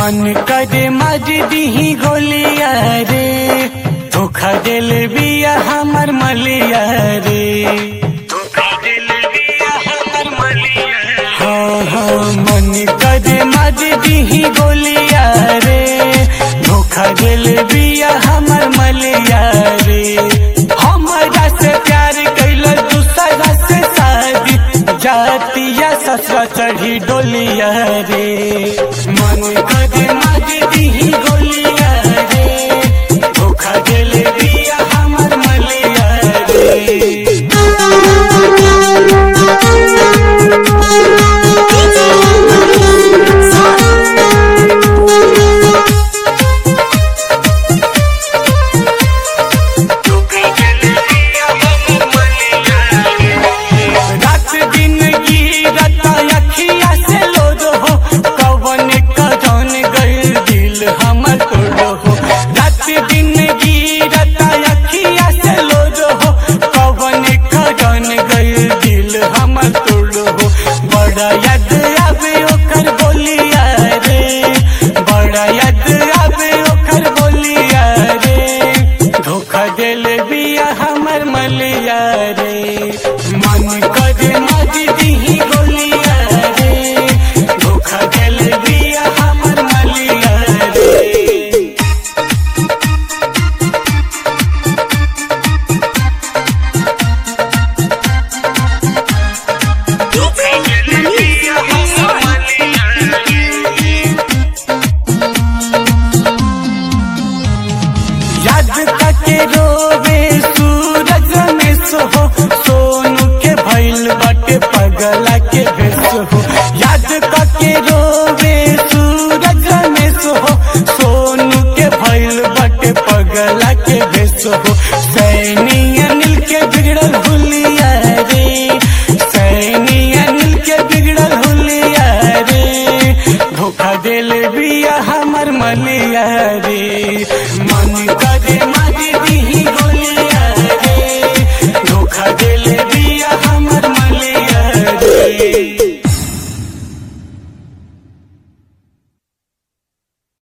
मन करे मज दीही गोलिया रे धोखा दिल बिया हमर मलिया रे धोखा दिल बिया हमर मलिया हाँ हाँ मन करे मज दीही गोलिया रे धोखा दिल बिया हमर मलिया रे हमरा से प्यार कैल दूसरा से शादी जातिया ससुरा चढ़ी डोलिया रे मन करे मज दीही गोलिया रे धोखा दिल बिया हमर मलिया रे रात दिन गिरत अखिया से लोद हो कवन कजन गइल दिल हमर तोड़ हो रात दिन गिरत अखिया से लोद हो कवन कजन गइल दिल हमर तोड़ हो बड़ा याद आवे ओकर बोलिया रे बड़ा याद आवे ओकर बोलिया रे धोखा दिल बिया हमर मलिया रे मन करे मज दीही गोलिया रे धोखा दिल बिया हमर मलिया रे याद करके रोवे सूरज में सोहो सोनू के भइल बाटे पगला के भेस हो याद करके रोवे सूरज में सोहो सोनू के भइल बाटे पगला के भेस हो सैनी अनिल के बिगड़ल हुलिया रे सैनी अनिल के बिगड़ल हुलिया रे धोखा दिल बिया हमर मलिया रे